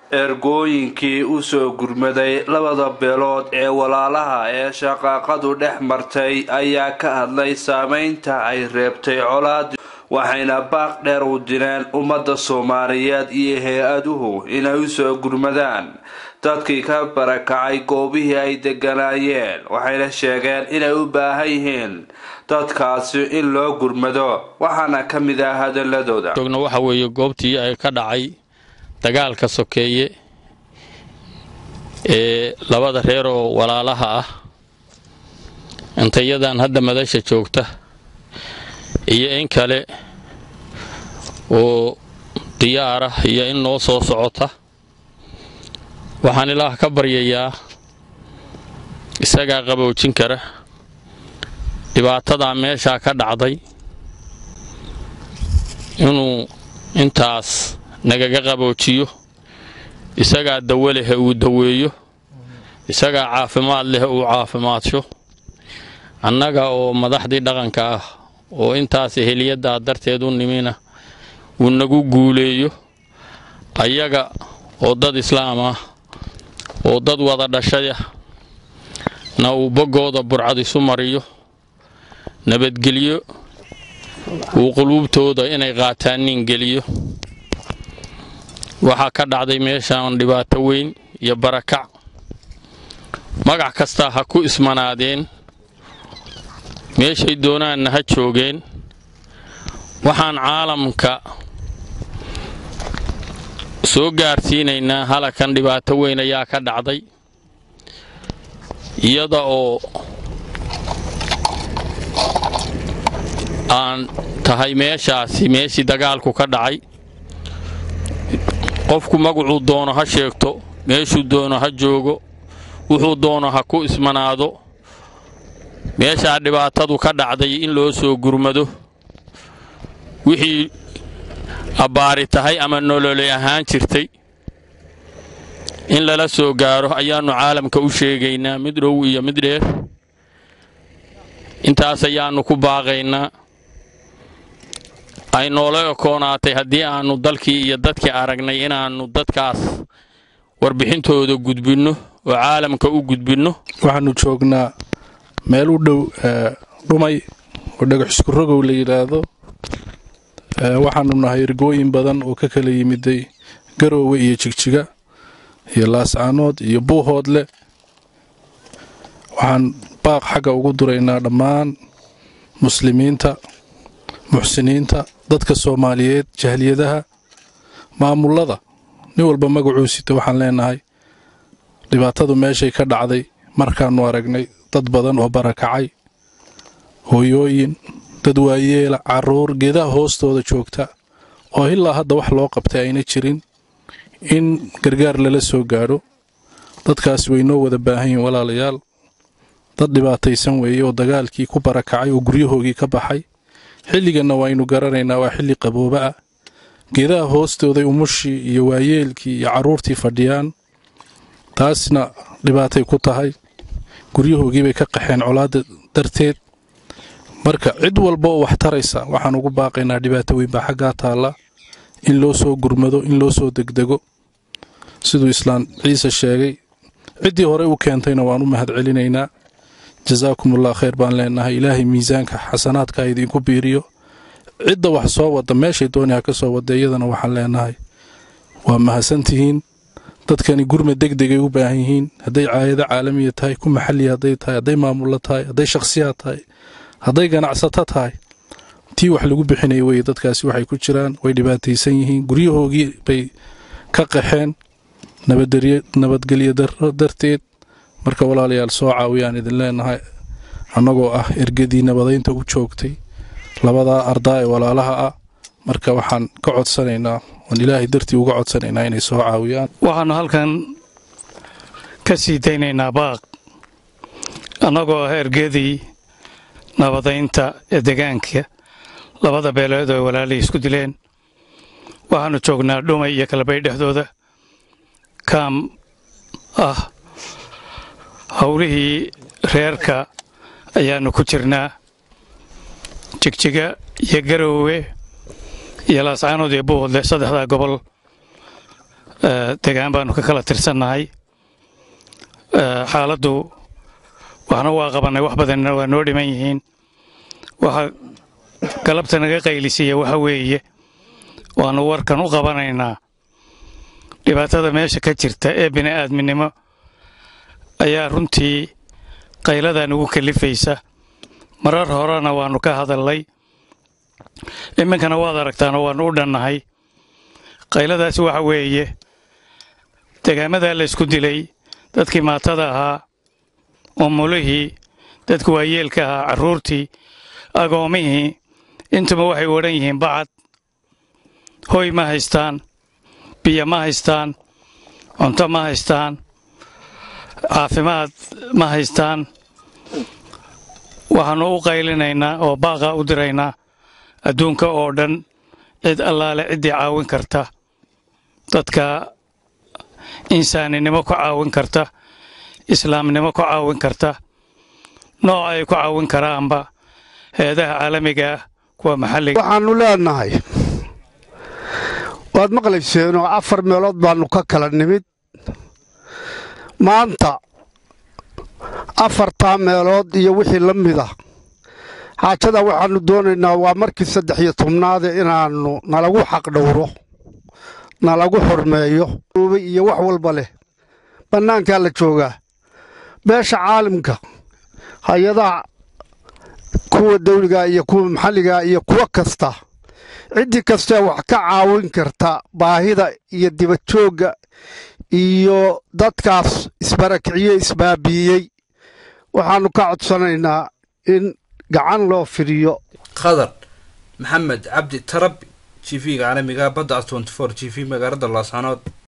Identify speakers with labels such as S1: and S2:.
S1: ergooyinkii usoo gurmaday labada beelood ee walaalaha ee shaqaaqadu dhex martay ayaa ka hadlay saameynta ay reebtay colaad waxayna baaq dheer u direen ummadda soomaaliyeed iyo hay-aduhu inay usoo gurmadaan dadkii ka barakacay goobihii ay deganaayeen waxayna sheegeen inay u baahan yihiin dadkaasi in loo gurmado waxaana ka mid ah hadaladooda
S2: joogna waxa weeye goobtii ay ka dhacay dagaalka sokeeye ee labada reer oo walaalaha ah intayadan hadda madasha joogta iyo in kale oo diyaara iyo in noo soo socota waxaan ilaah ka baryayaa isagaa qaboojin kara dhibaatadaa meeshaa ka dhacday inuu intaas nagaga qaboojiyo isagaa dawo leh uu daweeyo isagaa caafimaad leh uu caafimaadsho annaga oo madaxdii dhaqanka ah oo intaas eheliyaddaa darteed u nimina uu nagu guuleeyo ayaga oo dad islaam ah oo dad wada dhashaya na uu boggooda burcad isu mariyo nabadgelyo uu quluubtooda inay qaataan nin geliyo waxaa ka dhacday meeshaan dhibaato weyn iyo barakac magac kastaa ha ku ismanaadeen meeshay doonaanna ha joogeen waxaan caalamka soo gaarsiinaynaa halakan dhibaato weyn ayaa ka dhacday iyada oo aan tahay meeshaasi meeshii dagaalku ka dhacay qofku magacuu doono ha sheegto meeshuu doono ha joogo wuxuu doono ha ku ismanaado meeshaa dhibaatadu ka dhacday in loo soo gurmado wixii abbaari tahay ama nololay ahaan jirtay in lala soo gaaro ayaannu caalamka u sheegaynaa mid dhow iyo mid dheer intaas ayaannu ku baaqaynaa ay noola ekoonaatay haddii aannu dalkii iyo dadkii aragnay inaannu dadkaas warbixintooda gudbinno oo caalamka u gudbinno
S3: waxaannu joognaa meel u dhow dhumay oo dhagax iskurogow la yidhaahdo waxaannu nahay ergooyin badan oo ka kala yimiday garoowe iyo jigjiga iyo laascaanood iyo buuhoodle waxaan baaq xagga ugu duraynaa dhammaan muslimiinta muxsiniinta dadka soomaaliyeed jahliyadaha maamullada nin walba magacuu sita waxaan leenahay dhibaatadu meeshay ka dhacday markaannu aragnay dad badan oo barakacay hooyooyin dad waayeela carruur geedaha hoostooda joogta oo ilaa hadda wax loo qabtay ayna jirin in gargaar lala soo gaadho dadkaasi way noo wada baahan yihiin walaalayaal dad dhibaataysan weeye oo dagaalkii ku barakacay oo guryahoogii ka baxay xilliganna waaynu garanaynaa waa xilli qabooba ah geedaha hoostooday umushii iyo waayeelkii iyo carruurtii fadhiyaan taasna dhibaatay ku tahay guryahoogiibay ka qaxeen colaadda darteed marka cid walba oo wax taraysa waxaan ugu baaqaynaa dhibaato weyn baa xaggaa taalla in loo soo gurmado in loo soo degdego siduu islaan ciise sheegay ciddii hore u keentayna waan u mahad celinaynaa jasaakumullah khayr baan leenahay ilaahay miisaanka xasanaadka idiinku biiriyo cidda wax soo wada meeshay dooniha ka soo wada iyadana waxaan leenahay waa mahadsantihiin dadkani gurmad degdegay u baahan yihiin hadday caayado caalamiya tahay ku maxalliya hadday tahay hadday maamullo tahay hadday shakhsiyaad tahay hadday ganacsato tahay tii wax lagu bixinaya weye dadkaasi waxay ku jiraan way dhibaataysan yihiin guryahoogii bay ka qaxeen nabadgelyo daro darteed marka walaalayaal soo caawiyaan idin leenahay annagoo ah ergadii nabadaynta u joogtay labadaa ardaa ee walaalaha ah marka waxaan ka codsanaynaa oon ilaahay dartii uga codsanaynaa inay soo caawiyaan
S4: waxaannu halkan ka sii daynaynaa baaq annagoo ah ergadii nabadaynta ee degaanka labada beeleed oo walaalihii isku dileen waxaannu joognaa dhumay iyo kalabay dhexdooda kaam ah howlihii reerka ayaannu ku jirnaa jigjiga iyo garoowe iyo laascaanood iyo buuhodle saddexdaa gobol degaan baanu ka kala tirsannahay xaaladdu waxna waa qabannay wax badanna waa noo dhiman yihiin waxa galabta naga qaylisiiya waxa weeye waannu warkan u qabanaynaa dhibaatada meesha ka jirta ee bini'aadminimo ayaa runtii qayladan ugu kalifaysa marar horena waannu ka hadalnay iminkana waad aragtaanoo waannu u dhannahay qayladaasi waxa weeye degaamadaa laysku dilay dadkii maatada ahaa umulihii dadkii waayeelka ahaa carruurtii agoomihii intuba waxay odhan yihiin bacad hoy ma haystaan biyo ma haystaan cunto ma haystaan caafimaad ma haystaan waxaannu u qaylinaynaa oo baaqa u diraynaa adduunka oo dhan cid allaale ciddii caawin karta dadka insaaninimo ku caawin karta islaamnimo ku caawin karta nooc ay ku caawin karaanba heedaha caalamiga ah kuwa maxalliga
S5: waxaannu leenahay waad maqlayseenoo afar meelood baannu ka kala nimid maanta afartaa meelood iyo wixii la mida xaajada waxaannu doonaynaa waa markii saddex iyo tobnaade inaannu nalagu xaqdhowro nalagu xurmeeyo iyo wax walba leh bannaankaa la joogaa beesha caalimka hay-adaha kuwa dawliga iyo kuwa maxalliga iyo kuwo kasta ciddii kastee wax ka caawin karta baahida iyo dibadjoogga iyo dadkaas isbarakiciye isbaabiiyey waxaannu ka codsanaynaa in gacan loo fidiyo
S1: khadar maxamed cabdi tarabi g v-ga caalamiga badda as g v magaalada laascanood